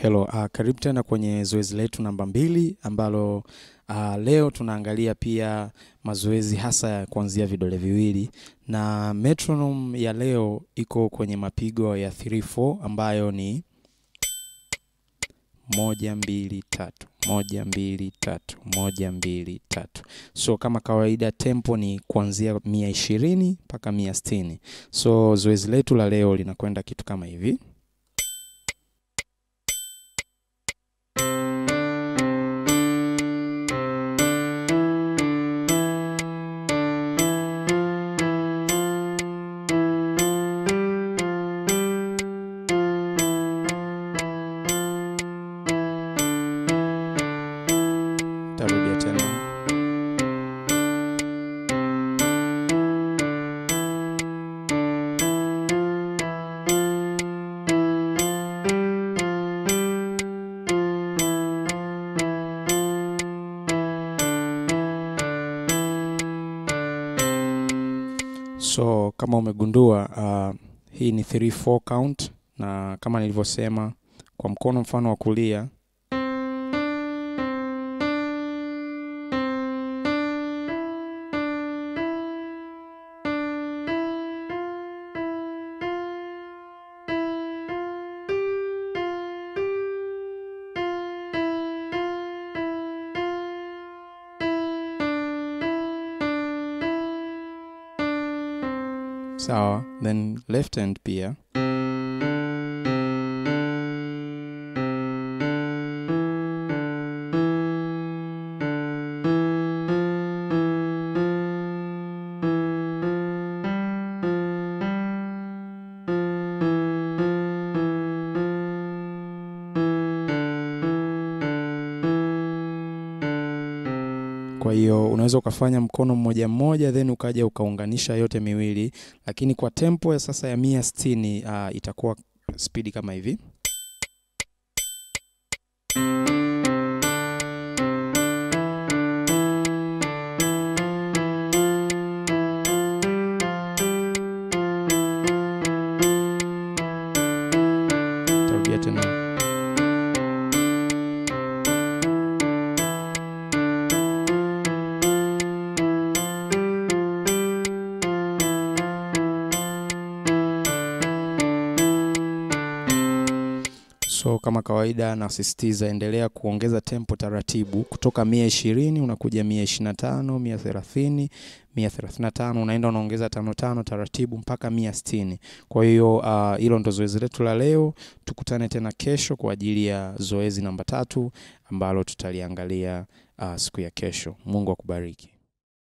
Hello, uh, karibu tena kwenye zoezi letu namba mbili ambalo uh, leo tunaangalia pia mazoezi hasa ya kuanzia vidole viwili na metronome ya leo iko kwenye mapigo ya 3-4 ambayo ni moja mbili tatu moja mbili tatu moja mbili tatu. So kama kawaida tempo ni kuanzia mia ishirini mpaka mia sitini. So zoezi letu la leo linakwenda kitu kama hivi. Tarudia tena. So kama umegundua uh, hii ni 3-4 count na kama nilivyosema kwa mkono mfano wa kulia sawa, then left hand pia Kwa hiyo unaweza ukafanya mkono mmoja mmoja then ukaja ukaunganisha yote miwili, lakini kwa tempo ya sasa ya mia sitini uh, itakuwa spidi kama hivi. Tarudia tena. So kama kawaida nasisitiza, endelea kuongeza tempo taratibu, kutoka mia ishirini unakuja mia ishirini na tano mia thelathini mia thelathini na tano unaenda unaongeza tano tano taratibu mpaka mia sitini. Kwa hiyo uh, hilo ndo zoezi letu la leo. Tukutane tena kesho kwa ajili ya zoezi namba tatu ambalo tutaliangalia uh, siku ya kesho. Mungu akubariki.